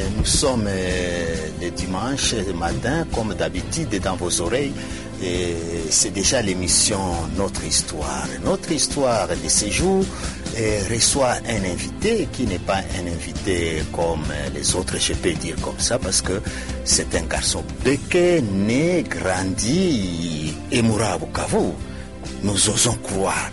nous sommes euh, le dimanche matin, comme d'habitude, dans vos oreilles. Et c'est déjà l'émission Notre Histoire. Notre Histoire de ces jours euh, reçoit un invité qui n'est pas un invité comme les autres, je peux dire comme ça, parce que c'est un garçon béquet, né, grandi et mourra à Bukavu. Nous osons croire.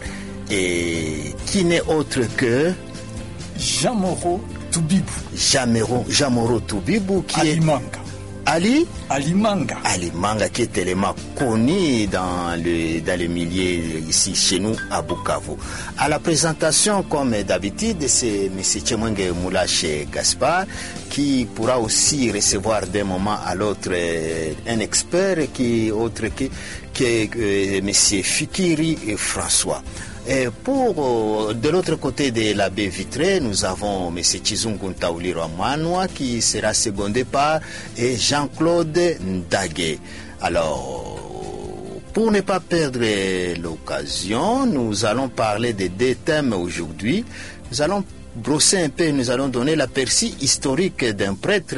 Et qui n'est autre que Jean Moreau Toubibu. Jamero, Jamoro Toubibu, qui Ali est Manga. Ali Ali Manga. Ali Manga, qui est tellement connu dans le, dans le milieu ici chez nous à Bukavu. À la présentation, comme d'habitude, c'est M. Tchemwenge Moulache Gaspard qui pourra aussi recevoir d'un moment à l'autre euh, un expert qui autre que, que euh, M. Fikiri et François. Et pour euh, de l'autre côté de la baie vitrée, nous avons M. Chizungu Ntauliro Amanwa qui sera secondé par et Jean-Claude Ndage. Alors, pour ne pas perdre l'occasion, nous allons parler de deux thèmes aujourd'hui. Nous allons brosser un peu, nous allons donner l'aperçu historique d'un prêtre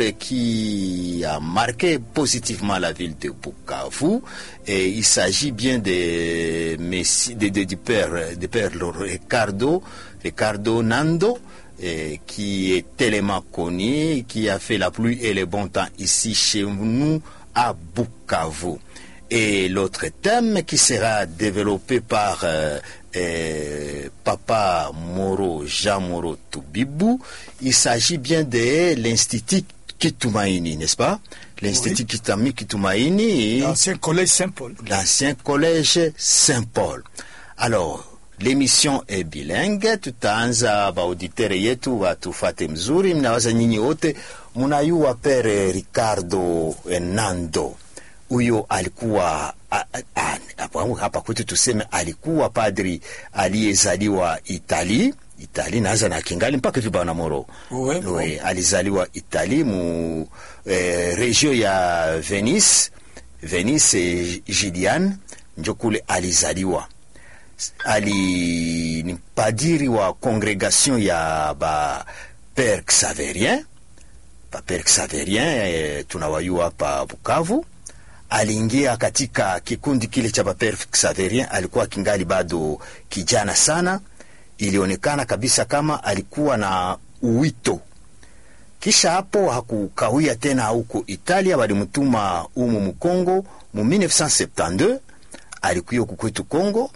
qui a marqué positivement la ville de Bukavu. Et il s'agit bien de, Messi- de, de- du père, du père Ricardo, Ricardo Nando, eh, qui est tellement connu, qui a fait la pluie et le bon temps ici chez nous à Bukavu. Et l'autre thème qui sera développé par euh, euh, Papa Moro, Jean Moro Toubibu, il s'agit bien de l'Institut Kitumaini, n'est-ce pas L'Institut Kitami Kitumaini, L'ancien collège Saint-Paul. l'ancien collège Saint-Paul. Alors, l'émission est bilingue, tutaanza baauditere yetu watufate mzuri. Mnawaza nyinyi wote mnayua pere Ricardo Nando, huyo alikuwa a- a- a- hapa- hapa kwetu tuseme alikuwa padri aliyezaliwa Itali Itali naanza na kingali mpaka hivi bwana Moro Ouais, Oui, alizaliwa Itali mu eh, regio ya Venice Venice eh, Giuliane njo kule alizaliwa ali ni padiri wa congregation ya ba Père Xaverien ba Père Xaverien eh, tunawayua hapa Bukavu aliingia katika kikundi kile cha ba Père Xaverien alikuwa kingali bado kijana sana ilionekana kabisa kama alikuwa na uwito kisha hapo hakukawia tena huko Italia, walimtuma umu Mkongo mu 1972 alikuya huku kwetu Kongo,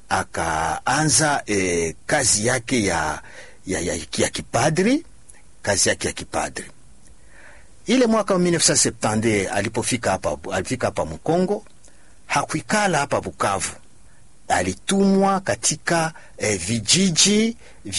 akaanza eh, kazi yake ya, ya, ya, ya kipadri, kazi yake ya kipadri. Ile mwaka wa 1972 alipofika hapa, alifika hapa Mkongo, hakuikala hapa Bukavu, alitumwa katika eh, vijiji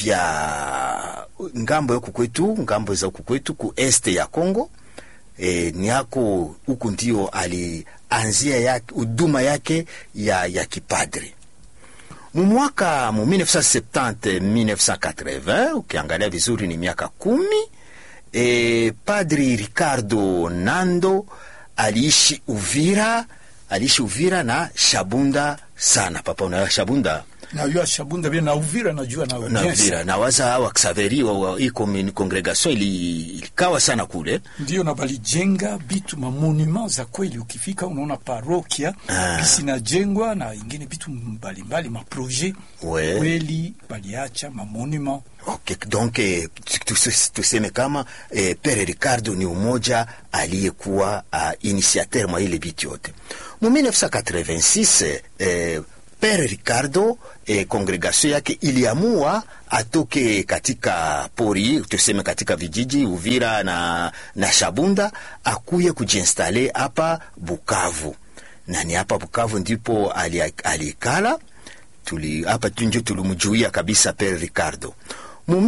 vya ngambo ya huku kwetu, ngambo za huku kwetu ku este ya Kongo. E, ni hako huku ndio alianzia yake huduma yake ya, ya kipadri mu mwaka mu 1970 1980 ukiangalia vizuri ni miaka kumi e, padri Ricardo Nando aliishi Uvira aliishi Uvira na Shabunda sana papa unaelewa Shabunda Najua Shabunda bien na Uvira najua na na bien Uvira na waza wa Xaveri wa, wa hii commune- congregation ili, ilikawa sana kule ndio na balijenga bitu mamonuma za kweli. Ukifika unaona parokia Ah. bisi najengwa na ingine bitu mbalimbali maproje Ouais. kweli, baliacha mamonuma Okay, donc eh, tus- tuseme kama eh, Pere Ricardo ni umoja aliyekuwa uh, initiateur mwa ile biti yote mu 1986 eh, Pere Ricardo eh, kongregasio yake iliamua atoke katika pori tuseme katika vijiji Uvira na, na Shabunda akuye kujiinstale hapa Bukavu, na ni hapa Bukavu ndipo ali- alikala tuli hapa tu njo tulimjuia kabisa Pere Ricardo mu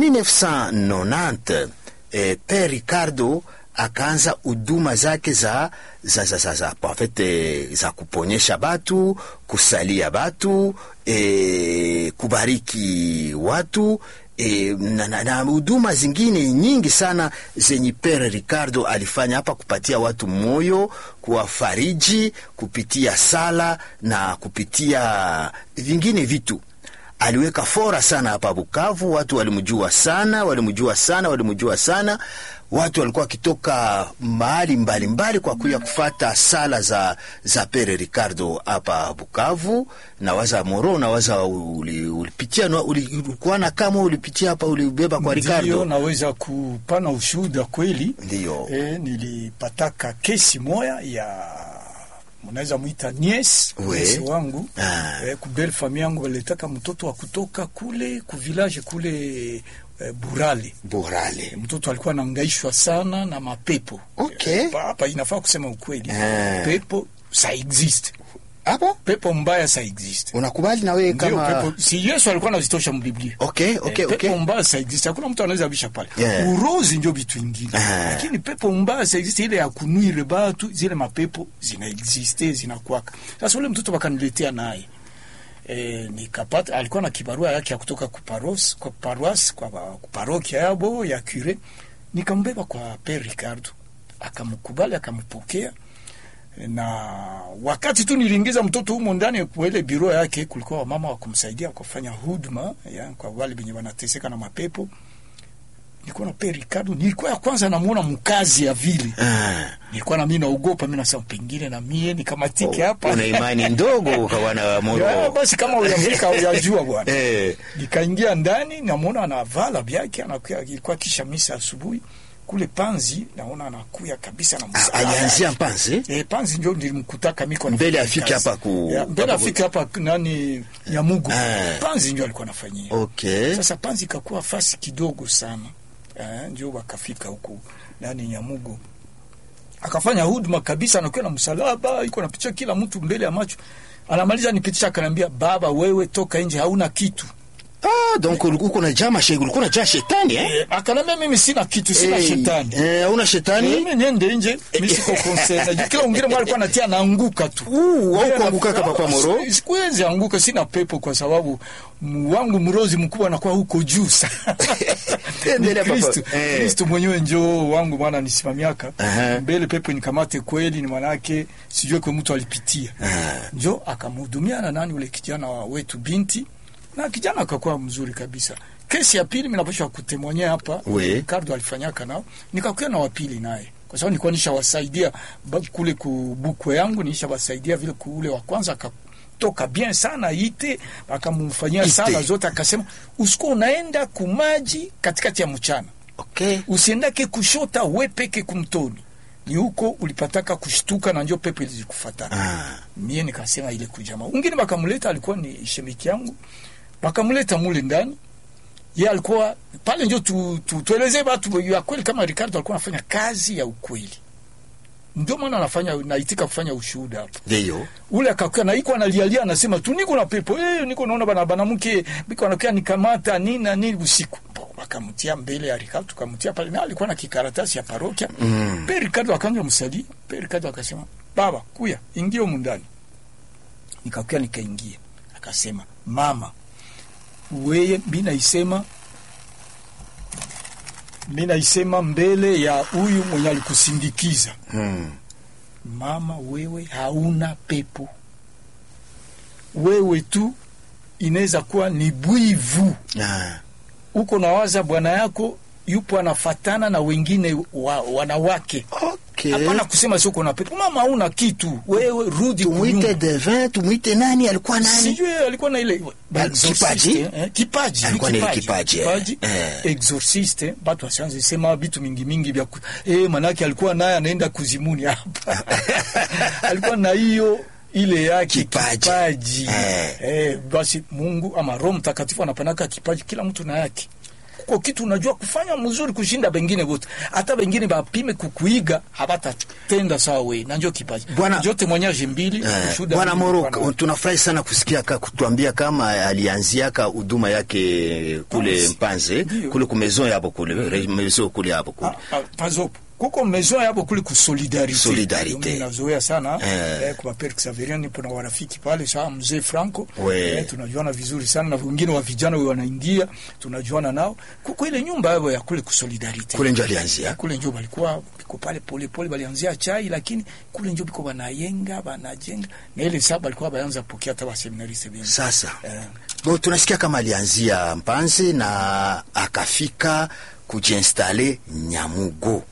1990 eh, Pere Ricardo akaanza huduma zake za za, za, za, za, en fait, eh, za kuponyesha batu kusalia batu eh, kubariki watu eh, na, na, na huduma zingine nyingi sana zenye Pere Ricardo alifanya hapa kupatia watu moyo, kuwafariji kupitia sala na kupitia vingine vitu aliweka fora sana hapa Bukavu. Watu walimjua sana, walimjua sana, walimjua sana. Watu walikuwa wakitoka mahali mbalimbali kwa kuya kufata sala za, za Pere Ricardo hapa Bukavu. na waza Moro, na waza uli- ulipitia uli, uli, ulikuwa na kama ulipitia hapa ulibeba kwa Ndiyo, Ricardo. naweza kupana ushuhuda kweli. Ndiyo. E, nilipataka kesi moya ya mnaweza mwita nies We. niesi wangu Ah. e, kubel fami yangu walitaka mtoto wa kutoka kule ku village kule e, Burale. Burale. Mtoto alikuwa anaangaishwa sana na mapepo. Okay. Eh, Hapa inafaa kusema ukweli. Ah. Pepo sa exist. Hapo Pepo mbaya sa exist. unakubali na wewe Ndio kama pepo si Yesu alikuwa anazitosha mbiblia. Okay, okay, Eh, okay. pepo mbaya sa exist. Hakuna mtu anaweza bisha pale. Yeah. Urozi ndio vitu vingine. Ah. Lakini pepo mbaya sa exist ile ya kunuire batu zile mapepo zina existe zinakuwaka. Sasa ule mtoto wakaniletea naye. E, nikapata alikuwa na kibarua yake ya kutoka kuparos kwa paroisse kwa parokia yabo ya cure, nikambeba kwa Père Ricardo, akamkubali akampokea, na wakati tu niliingiza mtoto humo ndani kwa ile biro yake, kulikuwa wamama wa kumsaidia kufanya huduma ya, kwa wale wenye wanateseka na mapepo. Nilikuwa na Père Ricardo, nilikuwa ya kwanza namuona mkazi ya vile, ah, nilikuwa na mimi naogopa, mimi nasema pengine na mie nikamatike hapa una imani ndogo kwa wana wa ya, Moro. basi kama uyafika uyajua bwana. Eh, Nikaingia ndani namwona anavala vyake, anakuya, ilikuwa kisha misa asubuhi kule Panzi, naona anakuya kabisa na ah, msalaba. alianzia Mpanze Eh, Panzi ndio nilimkutaka miko Mbele anafanya afike kazi. hapa ku- Ya, mbele hapa ku- afike hapa nani Nyamugo. Ah. Panzi ndio alikuwa anafanyia. okay. Sasa Panzi ikakuwa fasi kidogo sana. Eh, ndio wakafika huku nani Nyamugo. Akafanya huduma kabisa, anakuwa na msalaba, iko napitia kila mtu mbele ya macho. Anamaliza nipitisha, akaniambia baba, wewe toka nje, hauna kitu. Ah, donc ulikuwa kuna jama shegu, ulikuwa unajaa shetani eh? Eh, akaniambia mimi sina kitu, sina Eh, shetani. Eh, una shetani? Mimi niende nje, mimi siko concerned. Kila mwingine mwa alikuwa anatia naanguka tu. Uh, au Mimi kuanguka na- kapa pa Moro? Si- Sikuwezi anguka, sina pepo kwa sababu m- wangu mrozi mkubwa anakuwa huko juu sana. Ni Endelea, papa. Kristo. Eh. Kristo mwenyewe njoo wangu mwana nisimamiaka. Aha. Mbele pepo nikamate kweli ni manake sijue kwa mtu alipitia. Njo akamhudumia na nani ule kijana wa wetu binti na kijana akakuwa mzuri kabisa. Kesi ya pili minapasha kutemonyea hapa We. Ricardo alifanyaka nao, nikakuwa na wapili naye kwa sababu nilikuwa nishawasaidia ba- kule kubukwe yangu, nishawasaidia vile kule wa kwanza akatoka bien sana ite, akamfanyia Ite. sala zote, akasema usiko unaenda kumaji katikati ya mchana, Okay. usiendake kushota we peke kumtoni, ni huko ulipataka kushtuka na njo pepo ilizikufuata Ah. mie nikasema ile kujamaa ungine bakamuleta, alikuwa ni shemiki yangu, bakamuleta mule ndani. Ye alikuwa pale, njo tu, tu, tueleze batu ya kweli kama Ricardo alikuwa anafanya kazi ya ukweli, ndio maana anafanya naitika kufanya ushuhuda hapa. Ndio. Ule akakaa na iko analialia, anasema tu niko na pepo eh, niko naona bana banamke biko anakuwa nikamata nini na nini usiku. Bo, Wakamtia mbele ya Ricardo, tukamtia pale, na alikuwa na kikaratasi ya parokia Mm. Pe Ricardo akaanza msali. Pe Ricardo akasema, baba kuya ingia humu ndani. Nikakuya nikaingia, akasema mama, weye mi naisema mi naisema mbele ya huyu mwenye alikusindikiza Mm. mama, wewe hauna pepo, wewe tu inaweza kuwa ni bwivu Ah. uko nawaza bwana yako yupo anafatana na wengine wa, wanawake Okay. hapana kusema sio kuna pepo mama, hauna kitu wewe, rudi Tumwite kunyumba. devin, tumwite nani? Alikuwa nani? Sijui alikuwa na ile Ba- exorciste, kipaji? eh, kipaji Alikuwa ni na ile kipaji, eh. kipaji Eh. exorciste, batu wasianze sema vitu mingi mingi vya ku- eh, manake alikuwa naye anaenda kuzimuni hapa alikuwa na hiyo ile yake Kipaji. kipaji, Eh. Eh, basi Mungu ama Roho Mtakatifu anapanaka kipaji, kila mtu na yake kuko kitu unajua kufanya mzuri kushinda bengine wote, hata bengine bapime kukuiga habatatenda sawa we, na njo kipaji Bwana- jote mwenyaje mbili Eh, ushuhuda Bwana mbili Moro, kwa na- tunafurahi sana kusikia ka, kutuambia kama alianziaka huduma yake kule Panzi. Mpanze Ndio. kule ku maison yabo kule re- maison kule hapo kule Ah, ah, pazopo kuko maison yabo kule ku solidarite Solidarite. Mimi nazoea sana Eh. eh, kwa Père Xavier nipo na warafiki pale saa mzee Franco We. eh, tunajuana vizuri sana na wengine wa vijana wanaingia tunajuana nao kuko ile nyumba yao ya kule ku solidarite kule njo alianzia kule njo balikuwa biko pale pole pole balianzia chai lakini kule njo biko banayenga banajenga na ile saa balikuwa baanza pokea hata waseminariste bien sasa eh, Bon, tunasikia kama alianzia Mpanzi na akafika kujiinstale Nyamugo.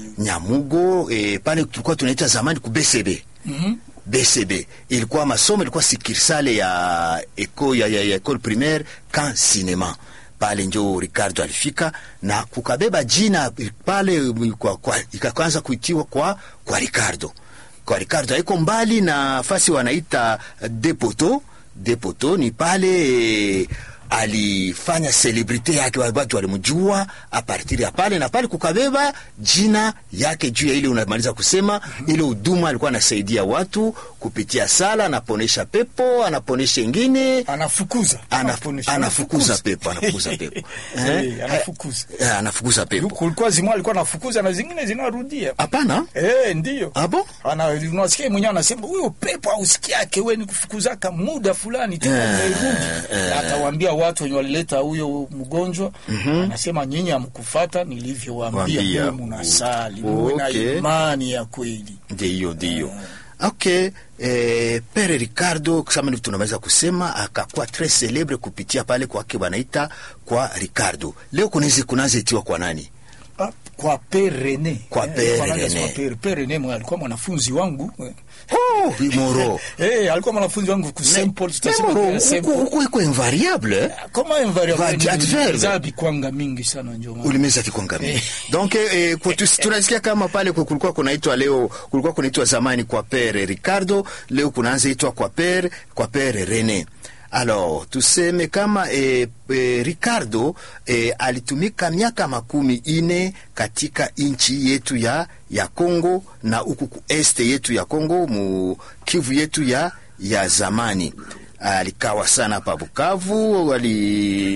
Nyamugo eh, pale tulikuwa tunaita zamani ku BCB. mhm BCB ilikuwa masomo, ilikuwa sikirsale ya eko ya, ya, ya école primaire kan cinema pale njo Ricardo alifika na kukabeba jina pale kwa, kwa, ikaanza kuitiwa kwa, kwa Ricardo kwa Ricardo haiko mbali na fasi wanaita Depoto. Depoto ni pale eh, alifanya celebrite yake, watu walimjua a partir ya pale, na pale kukabeba jina yake juu ya ile unamaliza kusema ile huduma alikuwa anasaidia watu kupitia sala, anaponesha pepo, anaponesha ingine anafukuza ana, Anaponesha- anafukuza pepo, anafukuza pepo Eh, anafukuza. Eh, anafukuza pepo. kulikuwa zimwa alikuwa anafukuza na zingine zinarudia Hapana, Eh, ndiyo. abo Ana unasikia mwenyewe anasema huyo pepo ausikiake wewe ni kufukuzaka muda fulani tu Eh, umerudi. eh. Na Atawaambia watu wenye walileta huyo mgonjwa anasema nyinyi hamkufuata nilivyowaambia Waambia. wewe mnasali muwe na Okay. imani ya kweli. ndiyo ndiyo. Okay, eh, Pere Ricardo kama ndivyo tunaweza kusema akakuwa tres celebre kupitia pale kwake wanaita kwa Ricardo. Leo kunaweza kunaanza itiwa kwa nani? Ah, kwa Père René. Kwa Eh, Père kwa nani René. asema Père Père René mwe alikuwa mwanafunzi wangu. Eh. Oh, Moro. Eh, alikuwa mwanafunzi wangu ku Saint Paul tutasema Moro, kwa Saint huku Paul. huku iko invariable. eh? Kama invariable Vadi- adverbe. za bikwanga mingi sana ndio maana. ulimeza kikwangami donc eh, kwa tu- tunasikia kama pale ku- kulikuwa kunaitwa leo kulikuwa kunaitwa zamani kwa pere Ricardo leo kunaanza itwa kwa pere kwa pere Rene alors tuseme kama eh, eh, Ricardo eh, alitumika miaka makumi ine katika nchi yetu ya ya Kongo na huku ku este yetu ya Kongo mu Kivu yetu ya ya zamani alikawa sana hapa Bukavu ali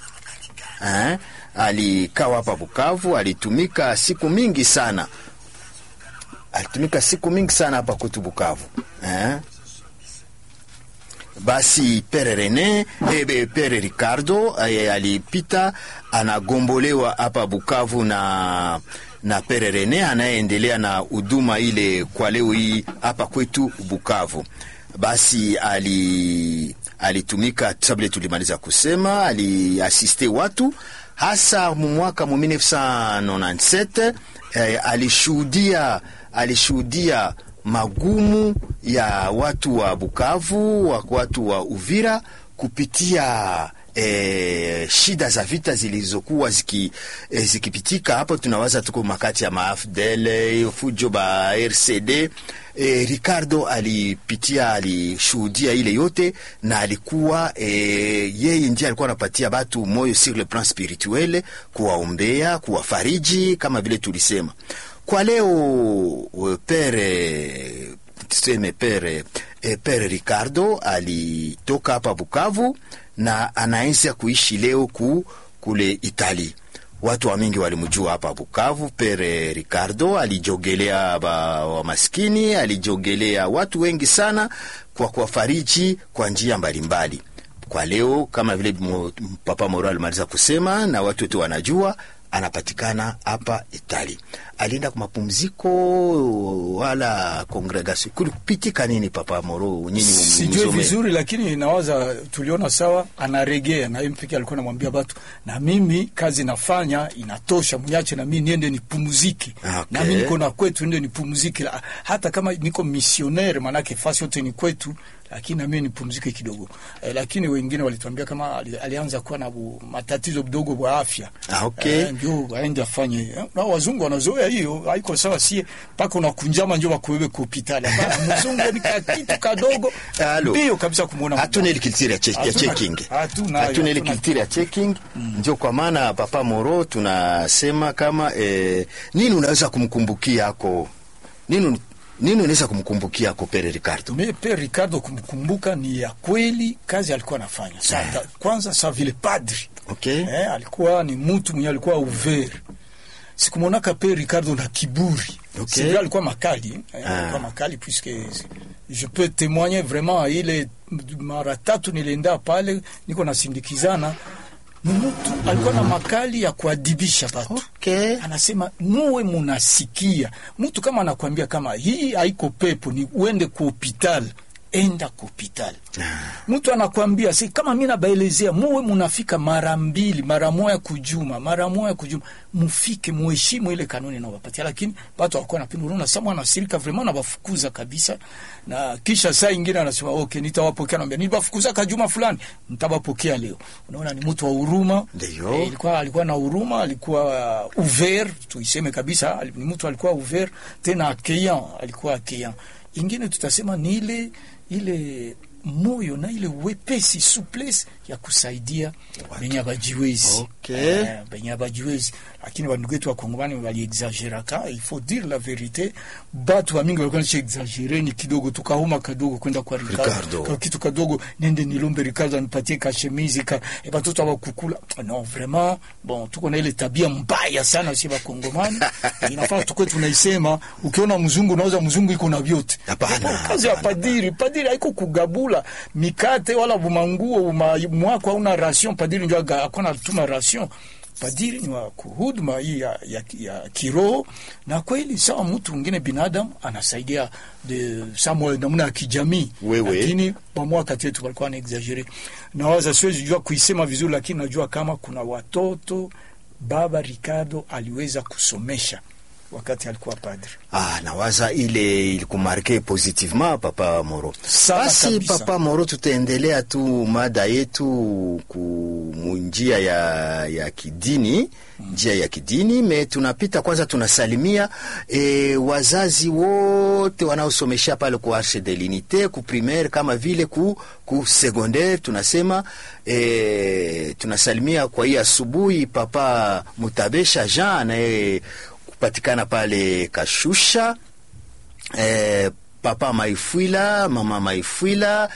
eh, alikawa hapa Bukavu, alitumika siku mingi sana, alitumika siku mingi sana hapa kwetu Bukavu eh. Basi Pere Rene eh, Pere Ricardo eh, alipita anagombolewa hapa Bukavu na na Pere Rene anayeendelea na huduma ile kwa leo hii hapa kwetu Bukavu. Basi ali alitumika sabile, tulimaliza kusema, aliasiste watu hasa mu mwaka mu 1997 eh, alishuhudia alishuhudia magumu ya watu wa Bukavu, wa watu wa Uvira kupitia E, shida za vita zilizokuwa ziki, e, zikipitika hapo. Tunawaza tuko makati ya maafdel fujo ba RCD. E, Ricardo alipitia alishuhudia ile yote na alikuwa e, yeye ndiye alikuwa anapatia batu moyo sur le plan spirituel, kuwaombea, kuwafariji kama vile tulisema kwa leo pere tuseme pere e, pere Ricardo alitoka hapa Bukavu na anaanza kuishi leo ku kule Itali. Watu wa mingi walimjua hapa Bukavu. Pere Ricardo alijogelea ba, wa maskini, alijogelea watu wengi sana kwa kuwafariji kwa njia mbalimbali. Kwa leo kama vile mo, Papa Moro alimaliza kusema na watu wote wanajua anapatikana hapa Itali. Alienda kwa mapumziko wala kongregasio, kulipitika nini Papa Moro? Nyinyi sijue vizuri, lakini nawaza tuliona sawa, anaregea na yeye mpeke alikuwa anamwambia watu, na mimi kazi nafanya inatosha, mniache na mimi niende nipumzike. Okay. Na mimi niko na kwetu, niende nipumzike, La- hata kama niko missionnaire, manake fasi yote ni kwetu, lakini na mimi nipumzike kidogo. Eh, lakini wengine walituambia kama ali, alianza kuwa na bu, matatizo kidogo kwa afya Ah, okay. Eh, ndio aende afanye eh, na wazungu wanazoea hiyo, haiko sawa, sie mpaka unakunjama njo wakubebe ku hospitali. Hapana, mzungu ni kakitu kadogo Alo. mbio kabisa kumwona hatuna ile kilitiri ya, che, ya Hatuna- checking hatuna- hatuna ile hatuna- kilitiri ya checking ndio kwa maana Papa Moro tunasema kama eh, nini unaweza kumkumbukia ako nini nini unaweza kumkumbukia ako Pere Ricardo Me pe Ricardo kumkumbuka ni ya kweli kazi alikuwa anafanya. Sa, kwanza sa vile padri okay eh, alikuwa ni mtu mwenye alikuwa ouvert sikumwonaka pe Ricardo na kiburi Okay. Sylvia alikuwa makali eh, Ah. alikuwa makali puisque je peux témoigner vraiment ile mara tatu nilienda pale niko nasindikizana ni mtu alikuwa na makali ya kuadibisha watu Okay. anasema muwe munasikia mtu kama anakwambia kama hii haiko pepo ni uende ku hopital enda ku hopital mtu anakwambia si kama mi nabaelezea muwe munafika mara mbili mara moya kujuma mara moya kujuma mufike muheshimu ile kanuni nawapatia lakini watu wakuwa napenda unaona sama anasirika vraiment nawafukuza kabisa na kisha saa ingine anasema okay nitawapokea naambia niliwafukuza kajuma fulani nitawapokea leo unaona ni mtu wa huruma Ndio. Eh, alikuwa alikuwa na huruma alikuwa uh, ouvert tuiseme kabisa ali- ni mtu alikuwa ouvert tena accueillant alikuwa accueillant ingine tutasema ni ile ile moyo na ile wepesi souplesse ya kusaidia benye abajiwezi Okay. Eh, benye abajiwezi lakini bandugu wetu wakongomani waliexageraka il faut dire la vérité batu bamingi walikuwa nisha exagere ni kidogo tukahuma kadogo kwenda kwa Ricardo. Ricardo ka kitu kadogo nende nilombe Ricardo anipatie kashemizi ka e batoto abakukula non vraiment bon tuko na ile tabia mbaya sana si bakongomani inafaa tukwe tunaisema ukiona mzungu unaweza mzungu iko na vyote Hapana, Bon, kazi ya hapana. padiri padiri haiko kugabula mikate wala bumanguo buma mwako hauna ration padiri ndio aga- akona tuma ration padiri ni wa kuhuduma hii ya, ya, ya kiroho na kweli sawa mtu mwingine binadamu anasaidia de samwe namna ya kijamii Wewe. lakini pamoja kati yetu walikuwa na exagere nawaza siwezi jua kuisema vizuri lakini najua kama kuna watoto baba Ricardo aliweza kusomesha wakati alikuwa padri Ah, nawaza ile ilikumarke positivement papa Moro. Sana Basi kabisa. papa Moro, tutaendelea tu mada yetu ku munjia ya, ya kidini njia ya kidini me tunapita kwanza, tunasalimia e, wazazi wote wanaosomesha pale ku Arche de l'Unite ku primaire kama vile ku, ku secondaire tunasema e, tunasalimia kwa hii asubuhi papa Mutabesha Jean anaye kupatikana pale Kashusha eh, papa Maifwila, mama Maifwila,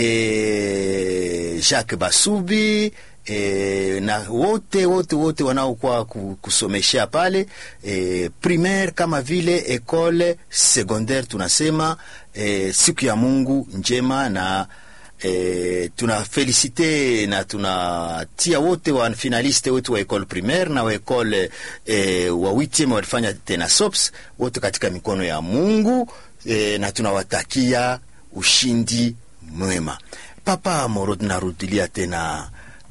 eh, Jacques Basubi eh, na wote wote wote wanaokuwa ku- kusomeshea pale eh, primaire kama vile ekole secondaire tunasema eh, siku ya Mungu njema na E, tuna felicite na tunatia wote wa finaliste wetu wa ekole primaire na wa ekole e, wa witieme walifanya tena sops wote katika mikono ya Mungu e, na tunawatakia ushindi mwema. Papa Moro, tunarudilia tena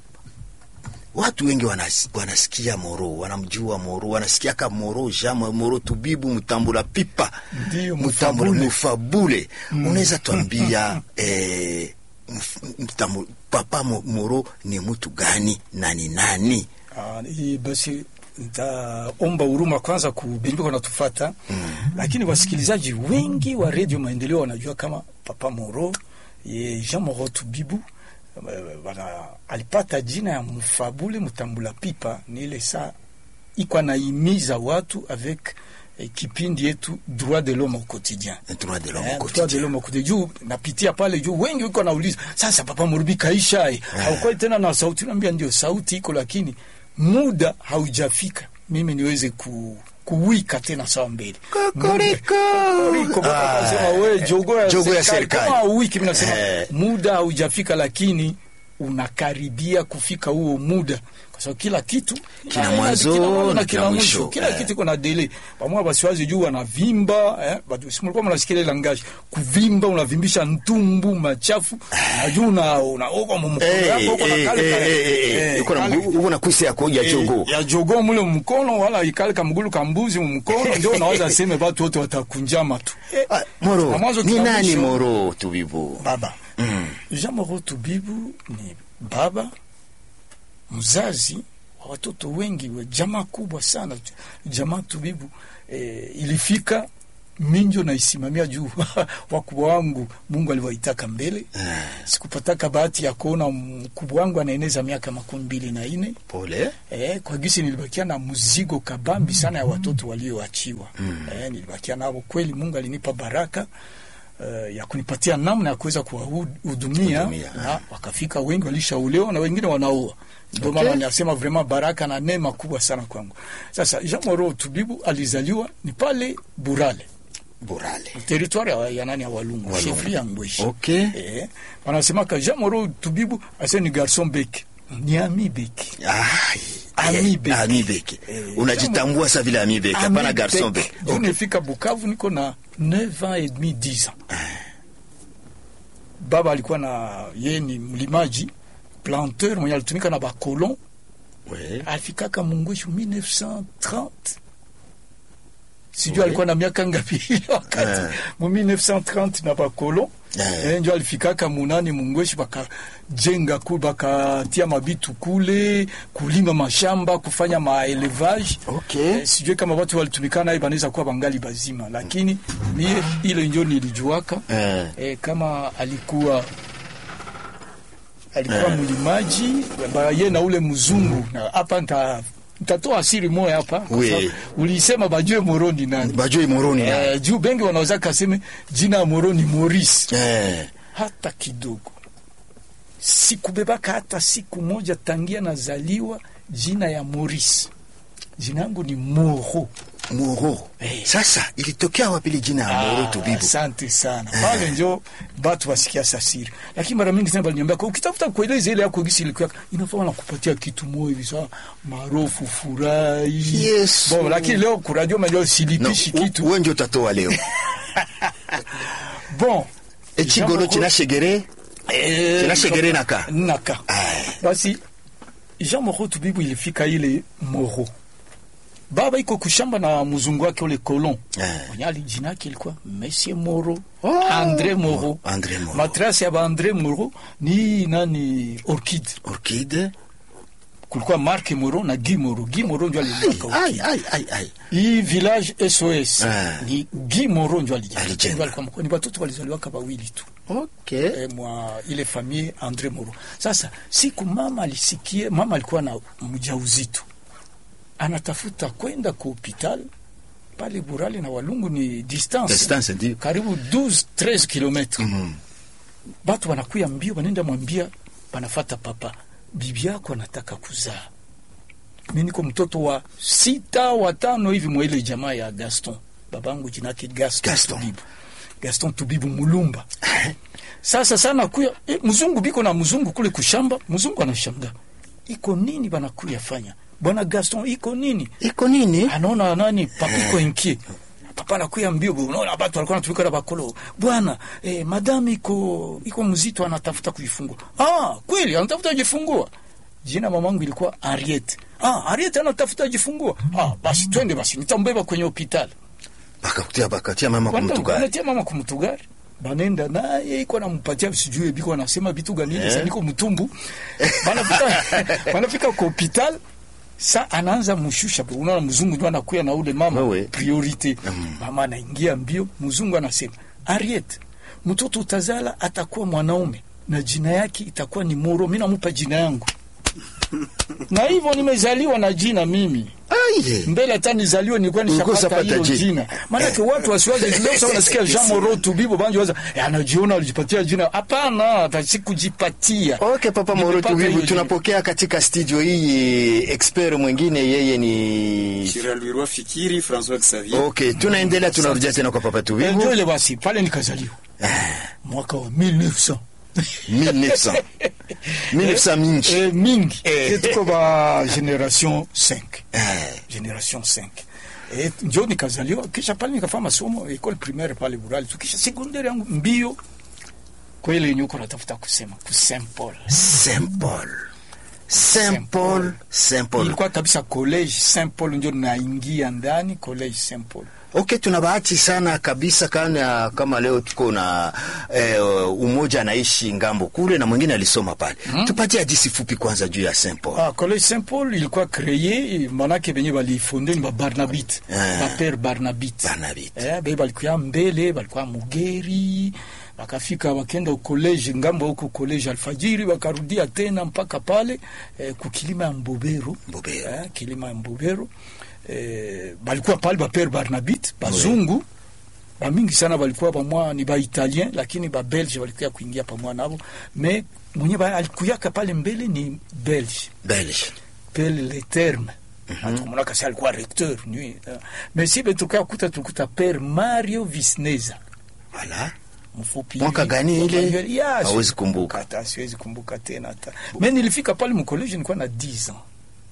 watu wengi wanas, wanasikia Moro, wanamjua Moro, wanasikiaka Moro jama Moro tubibu mtambula pipa Ndiyo, mtambula mufabule. mufabule. Unaweza tuambia eh, mf- mtambu- papa Mo- Moro ni mtu gani na ni nani? Ah, hii basi nitaomba huruma kwanza kubenduka natufata mm. Lakini wasikilizaji wengi wa redio Maendeleo wanajua kama Papa Moro ye Jean Moro Tubibu eh, wana alipata jina ya Mfabule Mtambula Pipa, ni ile saa iko anaimiza watu avec eh, kipindi yetu droit de l'homme au quotidien Droit de l'homme Eh, au droit quotidien. de l'homme au quotidien. Juu napitia pale juu wengi wiko nauliza sasa, Papa Murubi kaisha eh, haukwai tena na sauti. Naambia ndio sauti iko, lakini muda haujafika mimi niweze ku kuwika tena sawa mbele Kokoriko. Kokoriko, baba Ah, akasema, we jogo ya jogo ya serikali serikali. kama wiki, mimi nasema Eh. muda haujafika, lakini unakaribia kufika huo muda, kwa sababu kila kitu Kina na- mwanzo kila mwanzo na na kila kila mwisho. mwisho, kila Eh. kitu iko na dele pamoja. Basiwazi juu wanavimba eh, bado si mlikuwa mnasikia ile langaji kuvimba, unavimbisha ntumbu machafu na juu una unaoga mumkono Eh, yako uko na eh, kale eh, kale eh, eh, eh, uko na kale- mgu- uko na kwisi yako ya eh, jogo. ya jogo mule mkono wala ikale kamgulu kambuzi mumkono, ndio unaweza seme watu wote watakunjama tu eh, Ah, Moro, na mwanzo ni kila nani mwisho- Moro tubibu? baba Mm. Jean Moro Tubibu ni baba mzazi wa watoto wengi wa jamaa kubwa sana. Jamaa Tubibu eh, ilifika minjo naisimamia juu wakubwa wangu Mungu aliwaitaka mbele. Sikupataka bahati ya kuona mkubwa wangu anaeneza miaka makumi mbili na nne Pole. Eh, kwa gisi nilibakia na mzigo kabambi sana ya watoto walioachiwa. Mm. Eh, nilibakia nao kweli, Mungu alinipa baraka uh, ya kunipatia namna ya kuweza kuwahudumia Hudumia, na wakafika wengi walishaolewa na wengine wanaoa ndio Okay. maana nasema vraiment baraka na neema kubwa sana kwangu sasa Jean Moro Tubibu alizaliwa ni pale Burale Burale. territoire ya, ya nani ya Walungu Walungu. chefri ya Ngweshi Okay. eh, wanasemaka Jean Moro Tubibu ase ni garçon bec ni ami bec Ai, Ami eh, Beke. Ami Beke. Eh, Unajitambua sa vile Ami Beke, hapana garçon Beke. Juu Okay. nilifika Bukavu niko na 9 ans et demi 10 ans. Baba alikuwa na ye ni mlimaji planteur mwenye alitumika na bakolon Ouais. alifikaka Mungweshu 1930 sijui Oui. alikuwa na miaka ngapi ile wakati Eh. mu 1930 na bakolon Eh. eh, njo alifikaka munani Mungweshu bakajenga ku bakatia mabitu kule kulima mashamba kufanya maelevage Okay. Eh, sijui kama watu walitumikana naye banaweza kuwa bangali bazima, lakini mie ile njo nilijuaka Eh. eh, kama alikuwa alikuwa mlimaji ba- ye na ule mzungu na hapa nta ntatoa siri moya hapa kwa Oui. sababu ulisema bajue Moro ni nani Bajoi Moroni na. eh, juu bengi wanaweza kaseme jina ya Moro ni Maurice Eh. hata kidogo sikubebaka hata siku moja tangia nazaliwa jina ya Maurice jina yangu ni Moro Moro. Eh. Sasa ilitokea wapi ile jina ya Moro Tubibu? Asante sana pale njo batu wasikia sasiri, lakini mara mingi sana baliniambia kwa ukitafuta kueleza ile yako gisi ilikuwa inafaa na kupatia kitu moyo hivi sawa marofu furahi Yesu. bon, lakini leo kuradio majao No, silipishi u- kitu wewe ndio utatoa leo. bon Echigolo Jean chinashegere Eh, Kinashegere naka. naka basi Jean Moro Tubibu ilifika ile Moro baba iko kushamba na mzungu wake ule kolon Eh. mwenye ali jina yake ilikuwa Monsieur Moro Oh. Andre Moro Andre Moro. matrasi ya ba Andre Moro ni nani Orchid Orchide. kulikuwa Mark Moro na Guy Moro Guy Moro ndio alijenga Ai Orchid ai ai ai. hii village SOS Ah. ni Guy Moro ndio alijenga Alijenga. Ndio alikuwa mkuu. ni watoto walizaliwa kama wawili tu Okay. eh, mwa ile famille Andre Moro. Sasa siku mama alisikie, mama alikuwa na mjauzito, anatafuta kwenda ku hospital pale Burale na Walungu ni distance, Distance ndio. karibu 12 13 kilometre. Mhm. Batu wanakuya mbio, wanaenda mwambia, banafata papa, bibi yako anataka kuzaa. Mi niko mtoto wa sita watano hivi mwa ile jamaa ya Gaston, babangu jina yake Gaston, Gaston. Tubibu, Gaston Tubibu Mulumba. Sasa sana kuya e, mzungu biko na mzungu kule kushamba, mzungu anashanga iko nini banakuya fanya bwana Gaston, iko nini? Iko nini? Anaona nani papiko inki papa anakuya mbio, unaona batu walikuwa wanatumika na bakolo bwana eh, madam iko iko mzito, anatafuta kuifungua. Ah, kweli anatafuta kujifungua. Jina mamangu ilikuwa Ariete. Ah, Ariete anatafuta kujifungua. Ah, basi twende basi, nitambeba kwenye hospitali. Bakakutia bakatia mama Wanda- kumtugari. wanatia mama kumtugari banenda naye iko nampatia sijui biko anasema vitu gani Eh. yeah. niko mtumbu banafika banafika kwa hospital sa anaanza mshusha unaona mzungu ndio anakuya na ule mama Wewe. priorite mama anaingia mbio mzungu anasema Ariet mtoto utazala atakuwa mwanaume na jina yake itakuwa ni Moro mimi namupa jina yangu na hivyo nimezaliwa na jina mimi Ai. mbele hata nizaliwe nilikuwa Ulikuwa nishapata usapata hilo jina. jina. Maanake watu wasiwaze leo sasa nasikia Jean Moro Tubibo banjo waza eh, anajiona alijipatia jina. Hapana, hata sikujipatia. Okay, Papa Moro Nimepata Tubibu, hilo jina. tunapokea katika studio hii expert mwingine, yeye ni Chiralwirwa Fikiri François Xavier. okay. Tunaendelea, tunarudia tena kwa Papa Eh, Tubibu Ndio ile basi pale nikazaliwa mwaka wa 1900 1900 1900 mingi eh, mingi Eh. Eh, tuko ba generation 5 Eh, generation 5 Eh, njo nikazaliwa kisha pale nikafanya masomo ekole primaire pale Burali tu kisha secondaire yangu mbio kweli yenye uko natafuta kusema ku Saint Paul Saint Paul Saint Paul Saint Paul ilikuwa kabisa college Saint Paul ndio naingia ndani college Saint Paul Okay, tuna bahati sana kabisa kana kama leo tuko na eh, umoja anaishi ngambo kule na mwingine alisoma pale. Tupatie hadithi fupi kwanza juu ya Saint Paul. ah, college Saint Paul ilikuwa creye manake benye balifonde ni ba Barnabite Ah. ba père Barnabite Barnabite. eh, be balikuya mbele balikuwa Mugeri wakafika wakenda college ngambo huko college Alfajiri wakarudia tena mpaka pale eh, kukilima ya Mbobero Mbobero. eh, kilima ya Mbobero eh, balikuwa pale ba père Barnabite bazungu bamingi sana balikuwa bamwa ni baitalien lakini babelge balikuya kuingia pamwa nabo me mwenye ba- alikuyaka pale mbele ni belge belge pele le terme atukumonaka si alikuwa recteur ni uh, mais si betukaa kuta tukuta pere mario visneza voilà mfupi Mwaka hivi. gani ile? Ya, Hawezi siwezi kumbuka. hata siwezi kumbuka tena hata me nilifika pale mkoleji nilikuwa na 10 ans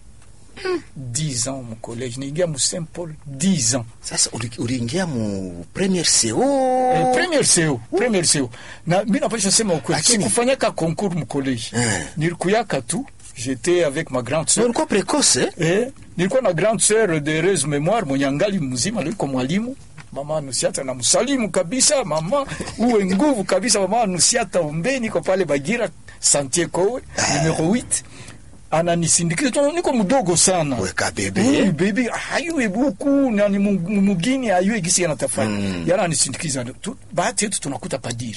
10 ans mkoleji niingia mu saint paul 10 ans sasa uli- uliingia mu premier co Eh, premier seo premier seo na mi napasha sema ukweli Lakini- sikufanyaka concours mkoleji Eh. nilikuyaka tu j'étais avec ma grande Na sœur ulikuwa precoce eh? eh, nilikuwa na grande sœur de heureuse mémoire mwenye angali mzima liko mwalimu mama Anusiata na msalimu kabisa mama uwe nguvu kabisa mama Anusiata umbe niko pale Bagira Santier Kowe numero 8 ananisindikiza tu niko mdogo sana Weka bebe. Oui, bebe hayue buku na ni mu- mu- mugini hayue gisi anatafanya Mm. yana anisindikiza tu bahati yetu tunakuta padiri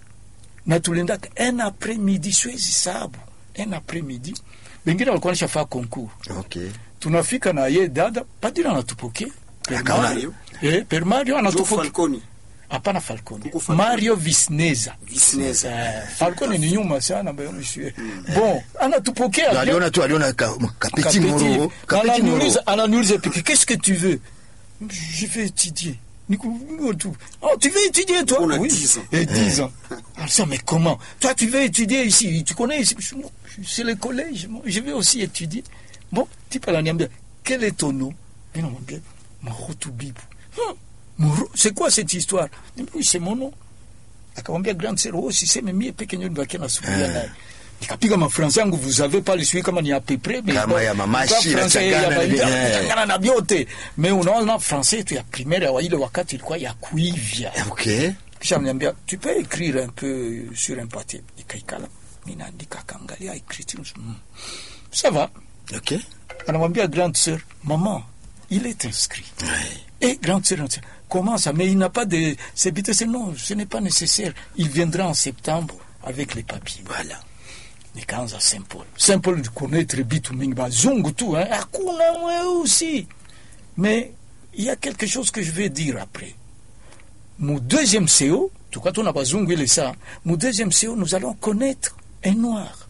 na tuliendaka un après midi siwezi sabu un après midi bengine walikuwa nishafaa concours okay. tunafika na ye dada padiri anatupokea Per Akaona- Mario. Eh, per Mario Joe anatupokea Falconi. hapana Falcone Kuku Falcone. Mario Visneza Visneza. Eh, Falcone ni nyuma sana mbayo monsieur bon anatupokea Na bien. aliona tu aliona ka, kapeti Kapeti. moro kapeti moro ananiuliza ananiuliza piki qu'est-ce que tu veux je vais étudier Nico, Nico, tu oh, tu veux étudier toi On a oui 10 ans. et 10 ans alors ça mais comment toi tu veux étudier ici tu connais ici Je- non, c'est le collège moi, je vais aussi étudier bon type ananiambia quel est ton nom mimi namwambia Marutu Bibu Hum, Moro- c'est quoi cette histoire Niambia, c'est mon nom akamwambia grand sœur oh siseme mie peke nyo nibakia nasubiria Ah. naye nikapiga mafransa yangu vous avez pas le sui kama ni ape près mais Kama bon, ya mamashi, kwa Fransa inachangana ya na ba- vyenyewe. inachangana na vyote me unaona francais yetu ya primaire ya ile wakati ilikuwa ya kuivya okay. kisha mniambia tu peux écrire un peu sur un papier nikaikala ninaandika kaangalia écriture mm. ça va okay. anamwambia grande sœur maman il est inscrit Ouais. et grande sœur grande sœur, comment ça mais il n'a pas de c'est c'est non ce n'est pas nécessaire il viendra en septembre avec les papiers voilà nikaanza Saint Paul. Saint Paul connaître bitu mingi bazungu tu hein. Hakuna mweusi. Mais il y a quelque chose que je vais dire après. Mon deuxième CO, tuka tuna bazungu ile saa, mon deuxième CO nous allons connaître un noir.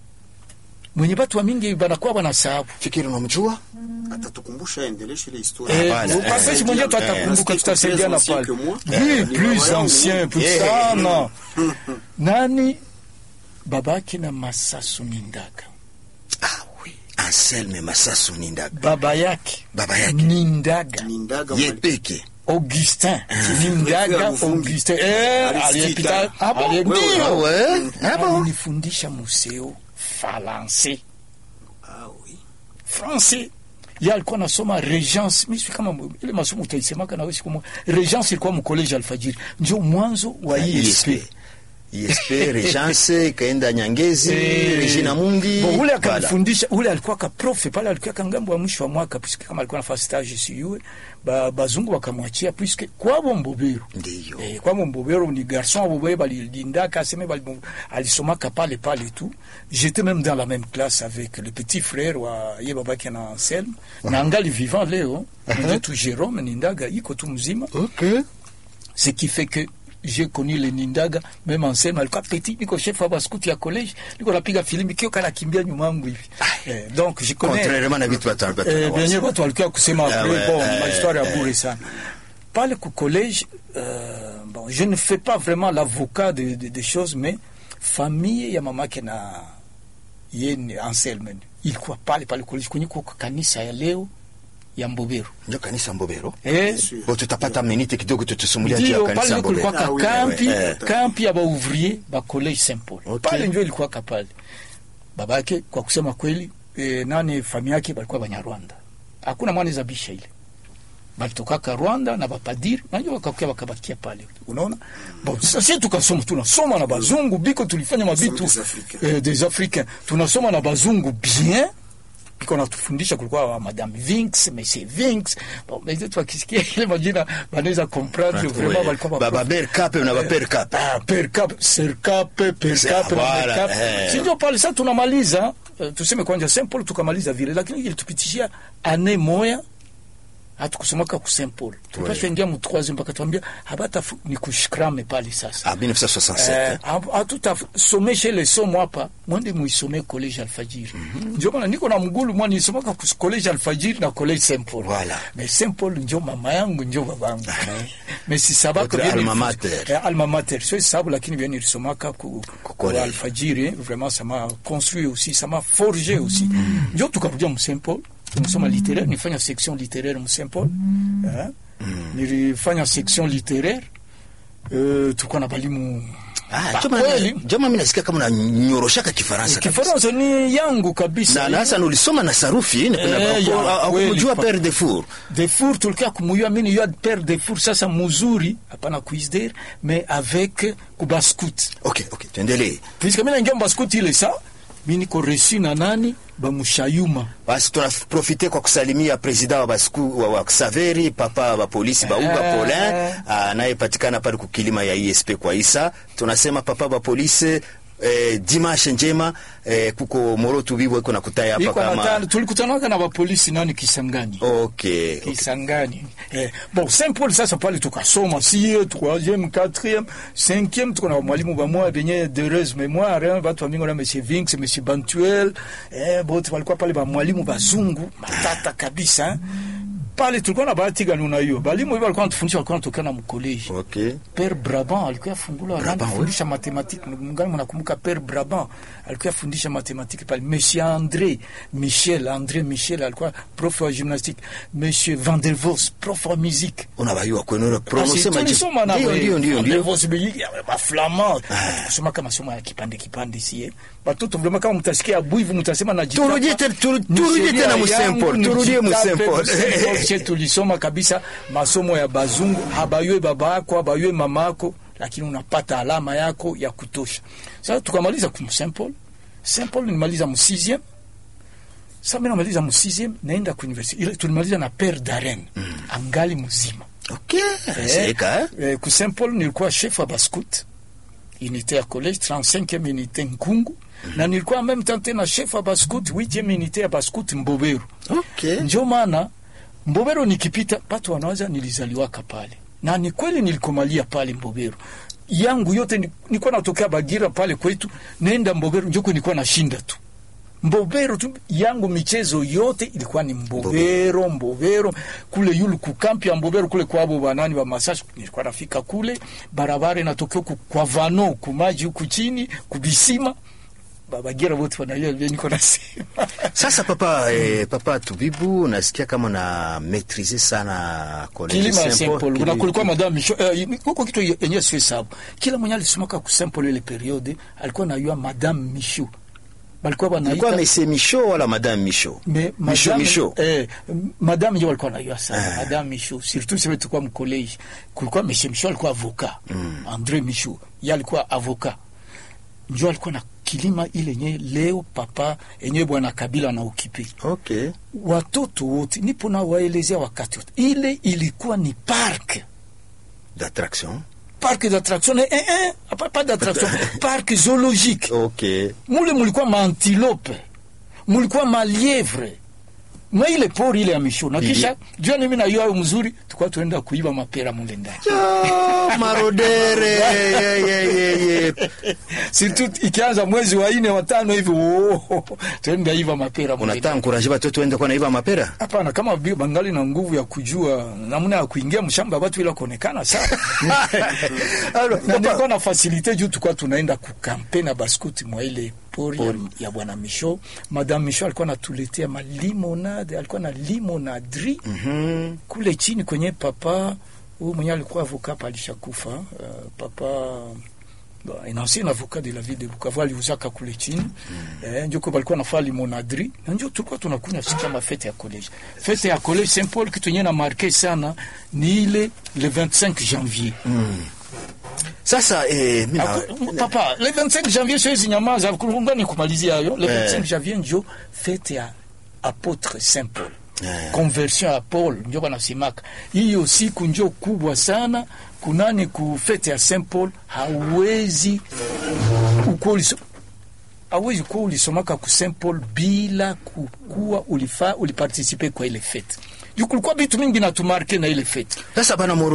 Mwenye batu wa mingi banakuwa banasahabu. fikiri unamjua atatukumbusha aendeleshe ile historia Eh, Hapana, upasesi eh, mwenyewe tu eh, atakumbuka eh, tutasaidiana plus pale. ancien que moi. Oui, Eh, plus ni baba ancien, yangu. plus Eh, sana. Nani babake na Masasu Nindaga. ah oui Anselme Masasu Nindaga Baba yake baba yake Nindaga. Nindaga ye Mali- peke Augustin Nindaga Préfère Mvungi. Augustin eh, Aristide. aliyepita Ah bon? aliye- Wewe, ndio. ah ouais ah bon alinifundisha museo falanse Ah oui. français ye alikuwa nasoma regence mi sijui kama mu- ile masomo utaisemaka nawe siku moja regence ilikuwa mkoleji alfajiri njo mwanzo wa ISP ISP Regence ikaenda Nyangezi Eh, Regina Mundi bon, ule Voilà. akanifundisha ule alikuwa ka profe pale alikuwa kangambo wa mwisho wa mwaka puisque kama alikuwa nafanya stage siyue ba, bazungu wakamwachia puisque kwabo mbobero ndiyo Eh, kwamo mbobero ni garçon abo boye balilindaka aseme bali alisomaka pale pale tu j'étais même dans la même classe avec le petit frère wa ye babake na Anselme na angali vivant leo uh tu Jérôme Nindaga iko tu mzima okay ce qui fait que j'ai connu le Nindaga même Anselme alikuwa petit niko chef wa baskuti ya college niko napiga filimi kio kana kimbia nyuma yangu hivi eh, donc je connais contrairement na vitu watu watu Eh, wanawaza. venye watu walikuwa kusema Ah après ouais, bon eh, ma histoire ya eh. bure sana pale ku collège euh, bon je ne fais pas vraiment l'avocat de, de, de choses mais famille ya mamake na ye ni Anselme ilikuwa pale pale college kwenye kwa kanisa ya leo ya Mbobero ndio kanisa Mbobero eh Bien sûr. Bo tutapata minute kidogo tutusumulia juu ya ndio pale kanisa ndio kulikuwa Mbobero Ah oui, ka kampi ouais, eh. kampi ya baouvrier ba collège Saint Paul Okay. pale ndio ilikuwa pale babake kwa kusema kweli eh, nani familia yake balikuwa Banyarwanda hakuna mwana zabisha ile balitokaka Rwanda na bapadiri najua wakakuya wakabakia pale unaona bon sasa tukasoma tunasoma na bazungu biko tulifanya mabitu des Africains. eh, des africains tunasoma na bazungu bien biko natufundisha kulikuwa wa madame Vinks monsieur Vinks bon mais tu wakisikia ile majina banaweza comprendre vraiment balikuwa baba ber kape na baper kape Ah, per cap, ser cap, per Se- cap, na voilà, per cap. eh. Si ndio pale sasa tunamaliza uh, tuseme kwanja Saint Paul tukamaliza vile, lakini ilitupitishia ane moya hatukusomaka ku Saint Paul tupasha ingia mu troisième bakatuambia habata fu- ni kushikrame pale sasa Ah, 1967. Eh, hatu- hatutasomeshe ile somo hapa mwende muisome college alfajiri njo maana niko na mgulu mwa nilisomaka ku college alfajiri na college Saint Paul Voilà. mais Saint Paul njo mama yangu njo babangu mais si sabaka Votre bien alma nilif- mater. eh, alma mater sio sababu lakini bien nilisomaka ku, ku college. alfajiri vraiment ça m'a construit aussi ça m'a forgé aussi njo tukarudia mu Saint Paul tumesoma littéraire nifanya section littéraire mu Saint Paul eh? nilifanya section littéraire eh, tulikuwa na balimu Ah, Ba- joma kweli. joma mimi nasikia kama unanyoroshaka Kifaransa. kabisa. Kifaransa ni yangu kabisa. Na na hasa ulisoma na sarufi ni kuna Eh, ya, au kweli, kumjua pa- Père de Four. Defour tulikia kumuyua mimi yua père Defour sasa muzuri hapana kuisder mais avec kubaskut Okay, okay, tuendelee. puisque mimi naingia mbaskut ile sa mimi niko reçu na nani bamushayuma Basi tunaprofite kwa kusalimia presida wa Basku wa, wa Ksaveri papa wa polisi Bauba Eh. Paulin anayepatikana pale kukilima ya ISP kwa Isa. Tunasema papa wa polisi eh, dimashe njema eh, kuko morotu bibo iko nakutaya hapa iko kama natano tulikutanaka na bapolisi nani Kisangani okay, okay. Kisangani eh, bon Saint Paul sasa pale tukasoma sie troisième quatrième cinquième tuko na mwalimu bamoya benye d'heureuse mémoire hein, batu bamingo na monsieur Vinx monsieur Bantuel eh, bote walikuwa pale ba mwalimu bazungu matata kabisa hein. pale tulikuwa na bahati gani unaiyo balimu hivi walikuwa wanatufundisha walikuwa wanatokea na mkoleji Okay. Père Brabant alikuwa afungula Brabant, anafundisha matematiki mngani mnakumbuka Père Brabant alikuwa afundisha matematiki pale Monsieur André Michel André Michel alikuwa prof wa gymnastique Monsieur Van der Vos prof wa musique Unabayua kwenu Asi, prononcer majibu. tulisoma na Ndio we- ndio ndio Van der ndio. Vos biyiki ya ba flamand kusoma kama somo ya kipande kipande sie batoto vraiment kama mtasikia buivu mtasema na jitapa. Turudie te- turu- Ni turudie sheria tena mu yangu, Saint Paul, ni turudie mu jitape Saint Paul. mu Saint Paul. Che tulisoma kabisa masomo ya bazungu habaywe baba yako habaywe mama yako lakini unapata alama yako ya kutosha sasa tukamaliza ku Saint Paul Saint Paul nimaliza mu 6e sasa mimi namaliza mu 6e naenda ku university ile tulimaliza na Père Darren angali mzima Okay. Eh, Seka eh? eh, ku Saint Paul nilikuwa chef wa bascout unité ya collège 35e unité Nkungu na nilikuwa en même temps tena chef wa bascout 8e unité ya bascout Mboberu Okay. njo maana Mbobero nikipita watu wanawaza nilizaliwaka pale, na ni kweli nilikomalia pale Mbobero yangu yote ni- nilikuwa natokea Bagira pale kwetu, nenda Mbobero njoko nilikuwa nashinda tu Mbobero tu yangu, michezo yote ilikuwa ni Mbobero, Mbobero kule yulu kukampi ya Mbobero kule kwabo banani wa Masasi, nilikuwa nafika kule barabara inatokea ku- kwa vano kumaji huku chini kubisima Babagira wote wanajua vile niko nasema Sasa papa eh, papa Tubibu nasikia kama na maîtriser sana college kilima ya Saint Saint Paul Kili- kuna kulikuwa madame Micho eh, huko kitu yenyewe sio sababu kila mwenye alisomaka ku Saint Paul ile periode alikuwa anajua madame Micho balikuwa Ilikuwa wanaita Monsieur Michaud wala Madame Michaud? me Michaud madame Michaud. eh, madame ndio walikuwa wanajua sana Ah. madame Micho surtout sisi tulikuwa mkoleji kulikuwa monsieur Micho alikuwa avocat Mm. André Micho yeye alikuwa avocat ndio alikuwa na kilima ile yenyewe leo papa yenyewe bwana Kabila na ukipi Okay. watoto wote nipo na waelezea wakati wote ile ilikuwa ni park D'attraction. parc d'attraction eh, eh, pas, pas d'attraction parc zoologique Okay. mule mulikuwa maantilope mulikuwa malievre mwa ile pori ile ya misho na kisha jua nimi na yao mzuri tukwa tuenda kuiba mapera mule ndani Ah, marodere. Ye, ye, ye, ye. surtout ikianza mwezi wa ine watano hivi oh, tuenda iva mapera mule Unataka ndani. encourager watoto waende kwa naiba mapera? Hapana, kama bi- bangali na nguvu ya kujua namna ya kuingia mshamba watu bila kuonekana sawa. Alors, na papa, nilikuwa na fasilite juu tulikuwa tunaenda kukampe na baskuti mwa ile pori ya, ya bwana Misho. Madame Misho alikuwa anatuletea malimonade, alikuwa na limonadri Mhm. kule chini kwenye papa huyu mwenye alikuwa avocat hapa alishakufa. Uh, papa Bon, un ancien avocat de la ville de Bukavu aliuzaka kule chini eh, njo kwa balikuwa nafaa limonadri na njo tulikuwa tunakunywa siku kama fete ya college. Fete ya college Saint Paul kitu yenyewe na marke sana ni ile le 25 janvier Sasa eh, mimi na- Aku- papa le 25 janvier siwezi nyamaza ngani kumalizia hayo le Eh. 25 janvier njo fete ya apôtre Saint Paul Eh. conversion ya Paul njo wanasemaka hiyo siku njo kubwa sana kunani ku fete ya Saint Paul hauwezi ukweli awezi kuwa ulisomaka ku Saint Paul bila kukuwa ulifa ulipartisipe kwa ile fete juu kulikuwa vitu mingi natumarke na ile fete sasa bana Moro